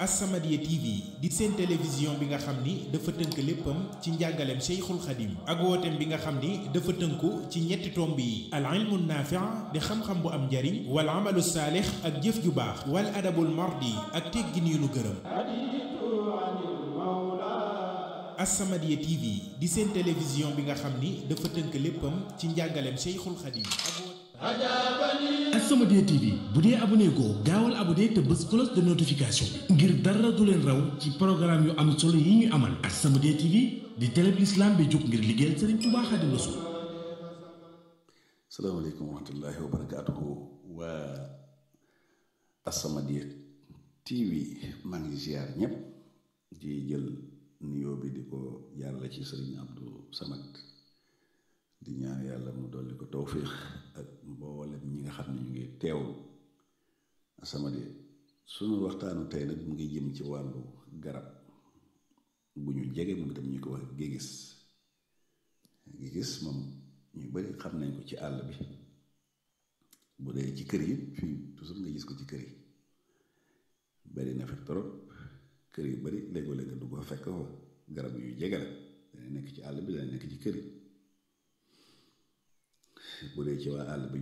As-Samadiyya TV di seen télévision bi nga xam ni dafa tënk léppam ci njàngaleem Cheikhul Khadim ak wooteem bi nga xam ni dafa tënku ci ñetti tomb yi al ilmu naafi' di xam-xam bu am njariñ wal amalu saalix ak jëf ju baax wal adabul mardi ak teggin yu nu gërëm As-Samadiyya TV di seen télévision bi nga xam ni dafa tënk léppam ci njàngaleem Cheikhul Khadim As-Samadiyya TV bu dee abonné goo gaawal abonné te bës cloche de notification bi ngir dara du leen raw ci programme yu am solo yi ñu amal As-Samadiyya TV di télé bi l'islam bi jóg ngir liggéeyal Sëriñ Tuubaa Xaadimu Rasuul salaamaaleykum wa rahmatullahi wa barakaatuhu waa As-Samadiyya TV maa ngi ziar ñëpp di jël nuyoo bi di ko jaarale ci sëriñ Abdou Samad di ñaan yàlla mu dolli ko tawfiix ak mboolem ñi nga xam ne ñu ngi teewlu As-Samadiyya sunu waxtaanu tey nag mu ngi jëm ci wàllu garab bu ñu jege moom itam ñu ko wax gégis gégis moom ñu bari xam nañ ko ci àll bi bu dee ci kër yi fii toujours nga gis ko ci kër yi bari na fi trop kër yu bari léegoo-léeg nga dugg fa fekk fa garab yu jege la dana nekk ci àll bi dana nekk ci kër yi bu dee ci waa àll bi